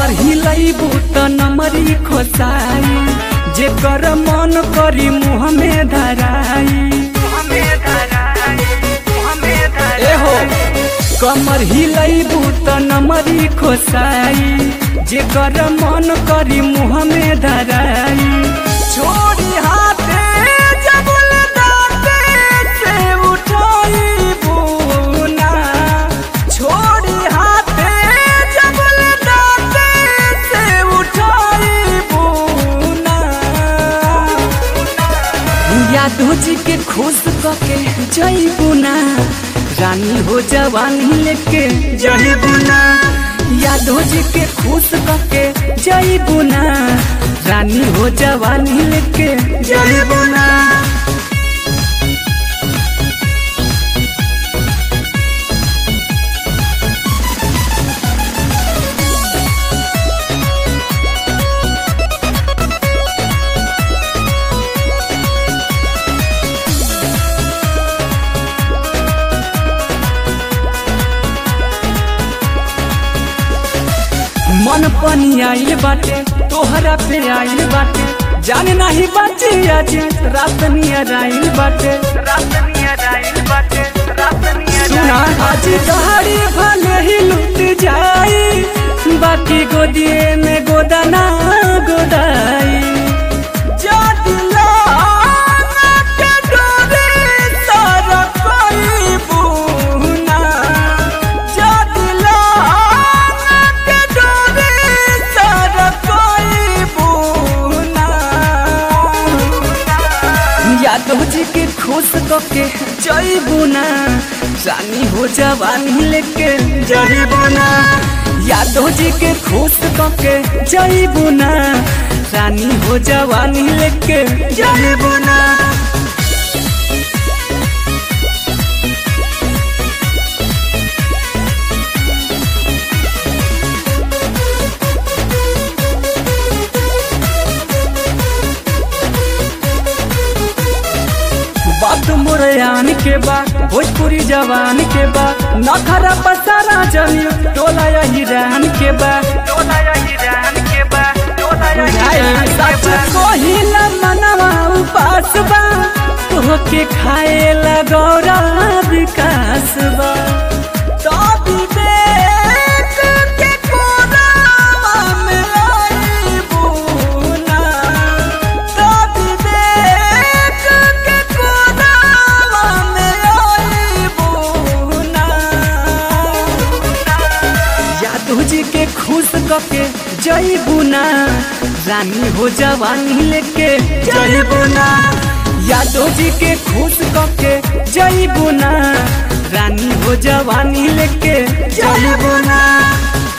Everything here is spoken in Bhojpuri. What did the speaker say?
कमर हिलैबू त नमरी खोसाई जेकर मन करी मुँह में धराई एहो कमर हिलैबू त नमरी खोसाई जेकर मन करी मुँह में धराई छोड़ी हाथे जबुल दाते से उठाइबू ना छोड़ी हाथे जबुल दाते से उठाइबू ना यादो जी के खुश कके जइबू ना रानी हो जवानी लेके जइबू ना यादो जी के खुश कके जइबू ना रानी हो जवानी लेके जइबू ना मन पनी आइल बाटे तोहरा पे आइल बाटे जाने नाही बाची आज रात नियर आइल बाटे सुना आज दहाड़ी भले ही लुट जाई बाकी गोदिए में गोदाना गोदाई जा दिला के डोरे सारा कोई बूना जा दिला के डोरे सारा कोई बूना यादव जी के खुश कके जइबू ना रानी हो जवानी लेके जइबू ना यादव जी के खुश कके जइबू ना रानी हो जवानी लेके जइबू ना बात मुरयान के बा भोजपुरी जवान के बा नखरा पसारा जमी टोला या हिरान के बा सच कहिला मनवा उपास बा तोहके खाए ला गौरा विकास बा तो विवेक के कोरावा में आइबू ना तो विवेक के कोरावा में आइबू ना यादव जी के खुश कके जइबू ना रानी हो जवानी लेके जइबू ना यादव जी के खुश कके जइबू ना रानी हो जवानी लेके जइबू ना